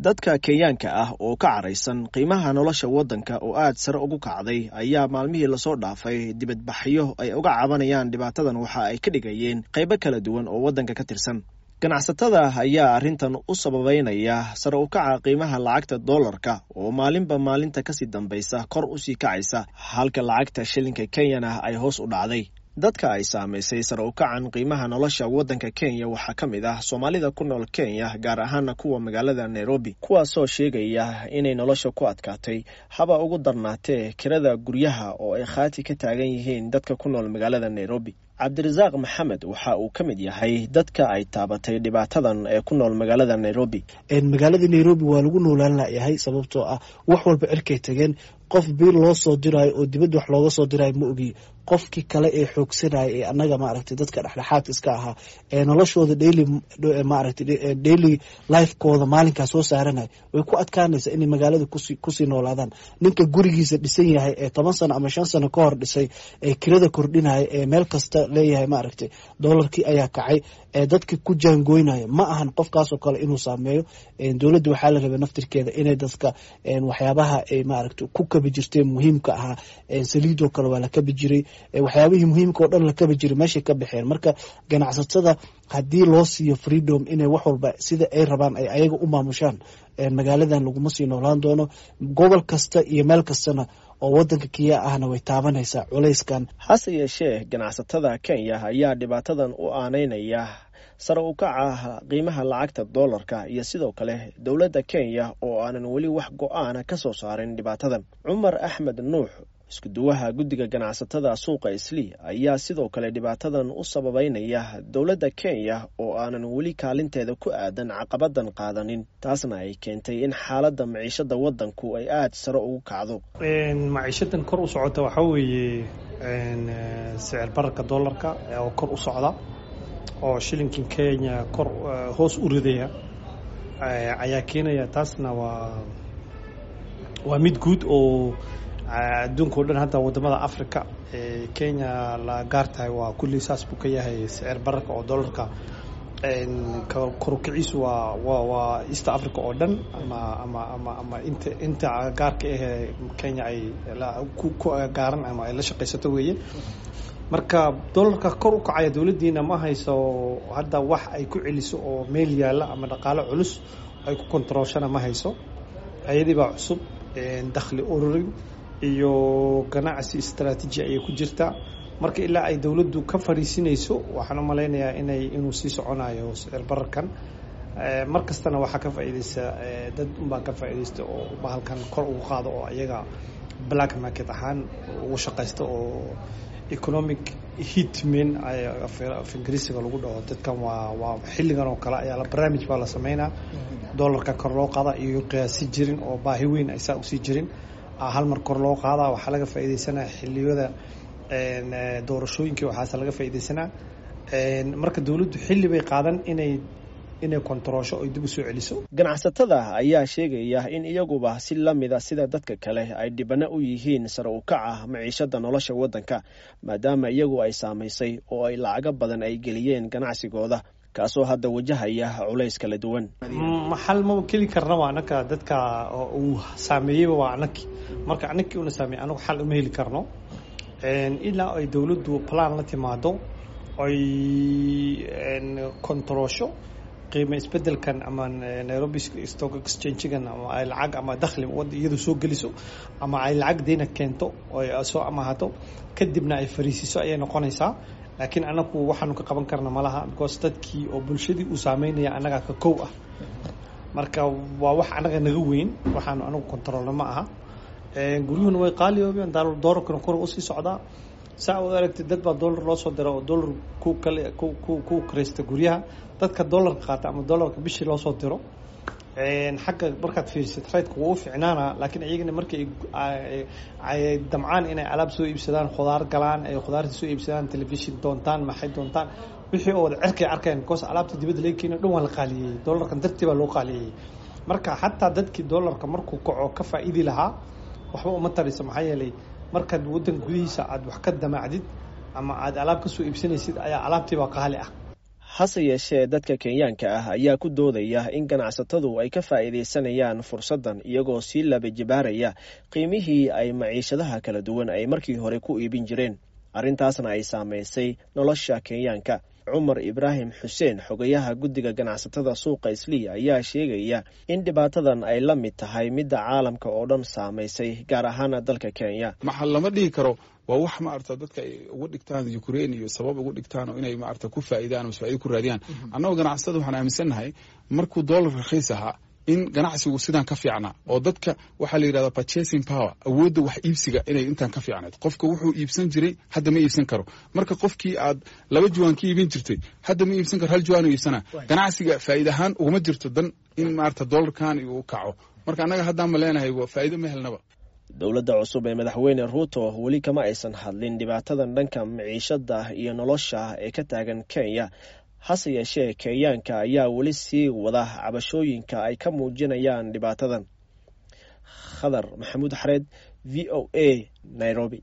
dadka kenyaanka ah oo ka caraysan qiimaha nolosha waddanka oo aad sare ugu kacday ayaa maalmihii lasoo dhaafay dibadbaxyo ay uga cabanayaan dhibaatadan waxa ay ka dhigayeen qaybo kala duwan oo waddanka ka tirsan ganacsatada ayaa arrintan u sababeynaya sare u kaca qiimaha lacagta dollarka oo maalinba maalinta kasii dambaysa kor usii kacaysa halka lacagta shilinka kenyana ay hoos u dhacday dadka ay saamaysay sare u kacan qiimaha nolosha waddanka kenya waxaa ka mid ah soomaalida ku nool kenya gaar ahaana kuwa magaalada nairobi kuwaasoo sheegaya inay nolosha ku adkaatay haba ugu darnaatee kirada guryaha oo ay khaati ka taagan yihiin dadka ku nool magaalada nairobi cabdirasaaq maxamed waxa uu ka mid yahay dadka ay taabatay dhibaatadan ee ku nool magaalada nairobi magaalada nairobi waa lagu noolaan layahay sababtoo ah wax walba cirkay tageen qof biil loo soo diraayo oo dibadda wax looga soo diraayo ma ogi qofkii kale ee xoogsanaya ee annaga maaragtay dadka dhexdhexaadka iska ahaa ee noloshooda daily maaragtay daily lifekooda maalinkaa soo saaranaya way ku adkaanaysaa inay magaalada kusi kusii noolaadaan ninka gurigiisa dhisan yahay ee toban sano ama shan sano ka hor dhisay ee kirada kordhinaya ee meel kasta leeyahay maaragtay doolarkii ayaa kacay ee dadka ku jaangoynaya ma ahan qofkaasoo kale inuu saameeyo dowladda waxaa la rabay naftirkeeda inay dadka waxyaabaha ay maaragta ku kabi jirteen muhiimka ahaa saliidoo kale waa la kabi jiray waxyaabihii muhiimka oo dhan la kabi jiray meeshay ka baxeen marka ganacsatada haddii loo siiyo freedom inay wax walba sida ay rabaan ay ayaga u maamushaan magaaladan laguma sii noolaan doono gobol kasta iyo meel kastana oo waddanka kiya ahna way taabanaysaa culayskan hase yeeshee ganacsatada kenya ayaa dhibaatadan u aanaynaya sare u kaca qiimaha lacagta dollarka iyo sidoo kale dowladda kenya oo aanan weli wax go-aana ka soo saarin dhibaatadan cumar axmed nuux iskuduwaha guddiga ganacsatada suuqa islii ayaa sidoo kale dhibaatadan u sababeynaya dowladda kenya oo aanan weli kaalinteeda ku aadan caqabadan qaadanin taasna ay keentay in xaaladda maciishada waddanku ay aada sare ugu kacdo maciishadan kor u socota waxaa weeye sicir bararka dollarka oo kor u socda oo shilinkan kenya kor hoos u ridaya ayaa keenaya taasna waa waa mid guud oo adduunka o dhan hadda wadamada africa kenya la gaar tahay waa kulli saas buu ka yahay sicir bararka oo dollarka korukiciisu waa wa waa east africa oo dhan ama ama ama ama inta inta gaarka ahee kenya ay ku gaaran ama ay la shaqaysato weeye marka dollarka kor u kacaya dowladdiina ma hayso hadda wax ay ku celiso oo meel yaalla ama dhaqaalo culus ay ku kontarooshana ma hayso ayadii baa cusub dakhli ururin iyo ganacsi istraatiiji ayay ku jirtaa marka ilaa ay dowladdu ka fariisinayso waxaan u malaynayaa inay inuu sii soconayo sicir bararkan mar kastana waxaa ka faa'iidaysa dad unbaa ka faa'iidaysta oo bahalkan kor ugu qaado oo iyaga black market ahaan ugu shaqaysta oo economic hitman af ingiriisiga lagu dhaho dadkan waa waa xilligan oo kale ayaa barnaamij baa la sameynaa dollarka kor loo qaada iyo qiyaasi jirin oo baahi weyn ay saa usii jirin hal mar kor loo qaadaa waxaa laga faa'iidaysanaa xilliyada doorashooyinkii waxaase laga faa'iidaysanaa marka dowladdu xilli bay qaadan inay inay kontaroosho oy dib u soo celiso ganacsatada ayaa sheegaya in iyaguba si lamida sida dadka kale ay dhibano u yihiin sare u kaca maciishada nolosha waddanka maadaama iyagu ay saamaysay oo ay lacago badan ay geliyeen ganacsigooda kaasoo hadda wajahaya culays kala duwan maxal ma keli karna waa anaka dadka uu saameeyeyba waa anaki marka anakii una saameey anagu xal uma heli karno ilaa ay dowladdu plan la timaado ay kontaroosho qiimo isbedelkan ama nairobi stock exchangegan ama ay lacag ama dakhli wadda iyadu soo geliso ama ay lacag deyna keento oo soo amaahato kadibna ay fariisiso ayay noqonaysaa laakiin anagu waxaanu ka qaban karna malaha because dadkii oo bulshadii uu saameynaya annagaa ka kow ah marka waa wax annaga naga weyn waxaanu anagu kontaroolna ma aha guryuhuna way qaaliyoobeen doolarkana kor usii socdaa saa u aragtay dad baa dollar loo soo dira oo dollar ku kale ku ku ku karaysta guryaha dadka dollarka qaata ama dollarka bishii loo soo diro xagga markaad fiirisid raydka wuu u ficnaana laakiin iyagana markay ay damcaan inay alaab soo iibsadaan khudaar galaan ay khudaarta soo iibsadaan telefishin doontaan maxay doontaan wixii oo wada cerkay arkeen because alaabta dibadda laga keeno dhan waa la qaaliyey dollarkan dartii baa loo qaaliyey marka xataa dadkii dollarka markuu kaco ka faa'iidi lahaa waxba uma tarayso maxaa yeelay markaad waddan gudihiisa aad wax ka damaacdid ama aad alaab ka soo iibsanaysid ayaa alaabtiibaa qaali ah hase yeeshee dadka kenyaanka ah ayaa ku doodaya in ganacsatadu ay ka faa'iidaysanayaan fursaddan iyagoo sii labajibaaraya qiimihii ay maciishadaha kala duwan ay markii hore ku iibin jireen arrintaasna ay saamaysay nolosha kenyaanka cumar ibraahim xuseen xogayaha guddiga ganacsatada suuqa islii ayaa sheegaya in dhibaatadan ay la mid tahay midda caalamka oo dhan saamaysay gaar ahaana dalka kenya maxaa lama dhihi karo waa wax maarata dadka ay uga dhigtaan ukraine iyo sabab uga dhigtaan oo inay maarata ku faa'iidaan oo faa'ido ku raadiyaan annagoo ganacsatada waxaan aaminsannahay markuu dollar rakhiis ahaa in ganacsigu sidaan ka fiicnaa oo dadka waxaa la yidhahdaa purchasing power awoodda wax iibsiga inay intaan ka fiicnayd qofka wuxuu iibsan jiray hadda ma iibsan karo marka qofkii aad laba juwaan ka iibin jirtay hadda ma iibsan karo hal juwaan iibsanaa ganacsiga faa'iid ahaan uguma jirto dan in maarata dollarkan uu kaco marka annaga haddaan ma leenahay faa'iido ma helnaba dowladda cusub ee madaxweyne ruuto weli kama aysan hadlin dhibaatadan dhanka maciishada iyo nolosha ee ka taagan kenya hase yeeshee kenyaanka ayaa weli sii wada cabashooyinka ay ka muujinayaan dhibaatadan khadar maxamuud xareed v o a nairobi